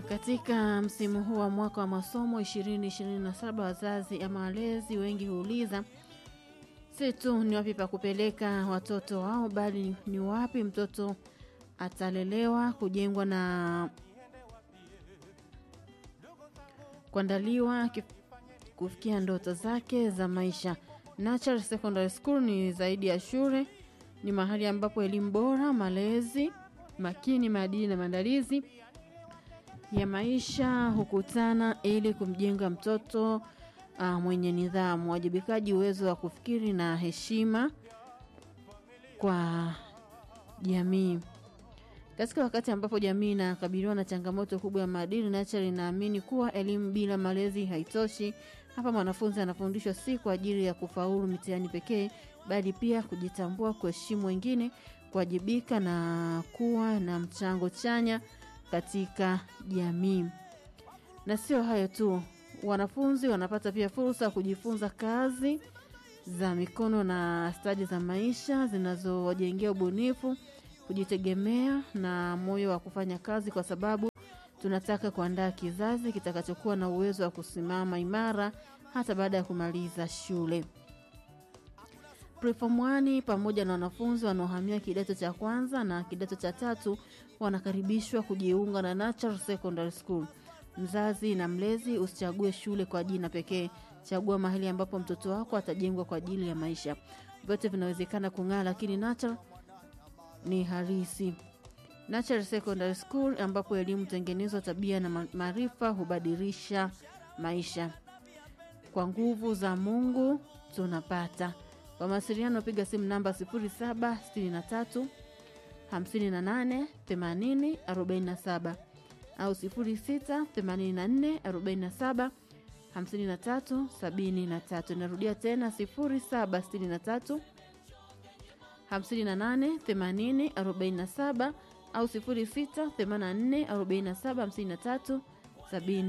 Katika msimu huu wa mwaka wa masomo 2027 wazazi ama walezi wengi huuliza si tu ni wapi pa kupeleka watoto wao, bali ni wapi mtoto atalelewa, kujengwa na kuandaliwa kufikia ndoto zake za maisha. Natural Secondary School ni zaidi ya shule, ni mahali ambapo elimu bora, malezi makini, maadili na maandalizi ya maisha hukutana ili kumjenga mtoto uh, mwenye nidhamu, wajibikaji, uwezo wa kufikiri na heshima kwa jamii. Katika wakati ambapo jamii inakabiliwa na changamoto kubwa ya maadili, Natural inaamini kuwa elimu bila malezi haitoshi. Hapa mwanafunzi anafundishwa si kwa ajili ya kufaulu mitihani pekee, bali pia kujitambua, kuheshimu wengine, kuwajibika na kuwa na mchango chanya katika jamii. Na sio hayo tu, wanafunzi wanapata pia fursa ya kujifunza kazi za mikono na stadi za maisha zinazowajengea ubunifu, kujitegemea na moyo wa kufanya kazi, kwa sababu tunataka kuandaa kizazi kitakachokuwa na uwezo wa kusimama imara hata baada ya kumaliza shule. Preform 1 pamoja na wanafunzi wanaohamia kidato cha kwanza na kidato cha tatu wanakaribishwa kujiunga na Natural Secondary School. Mzazi na mlezi, usichague shule kwa jina pekee, chagua mahali ambapo mtoto wako atajengwa kwa ajili ya maisha. Vyote vinawezekana kung'aa, lakini Natural ni harisi. Natural Secondary School ambapo elimu tengenezwa, tabia na maarifa hubadilisha maisha. Kwa nguvu za Mungu tunapata. Kwa mawasiliano piga simu namba 0763 58 80 47 au 06 84 47 53 73. Narudia tena 0763 58 80 47 au 06 84 47 53 70.